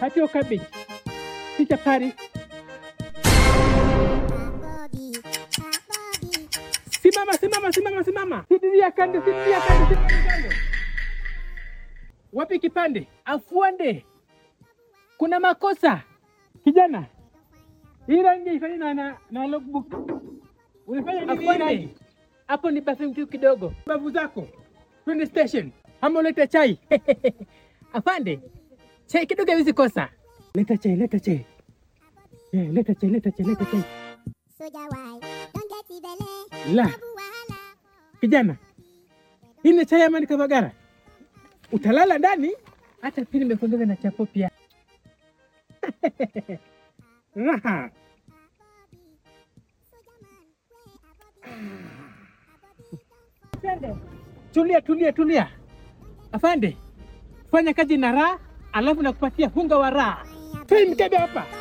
Hatio cabbage. Picha pari. Simama, simama, simama, simama. Sidiria kande, sidiria kande, sidiria kande. Wapi kipande? Afuande. Kuna makosa. Kijana. Hii rangi ifanye na na, na logbook. Unafanya nini hii rangi? Hapo ni bathroom tu kidogo. Babu zako. Twende station. Ama ulete chai. Afande. Chai kidogo hizi kosa. Leta chai, leta chai. Eh, leta chai, leta chai, leta chai. La. Kijana. Hii ni chai ama ni kabagara? Utalala ndani? Hata pili nimekuongeza na chapo pia. Raha. Tulia, tulia, tulia. Afande, fanya kazi na raha, alafu nakupatia hunga wa raha. Toi mkebe hapa.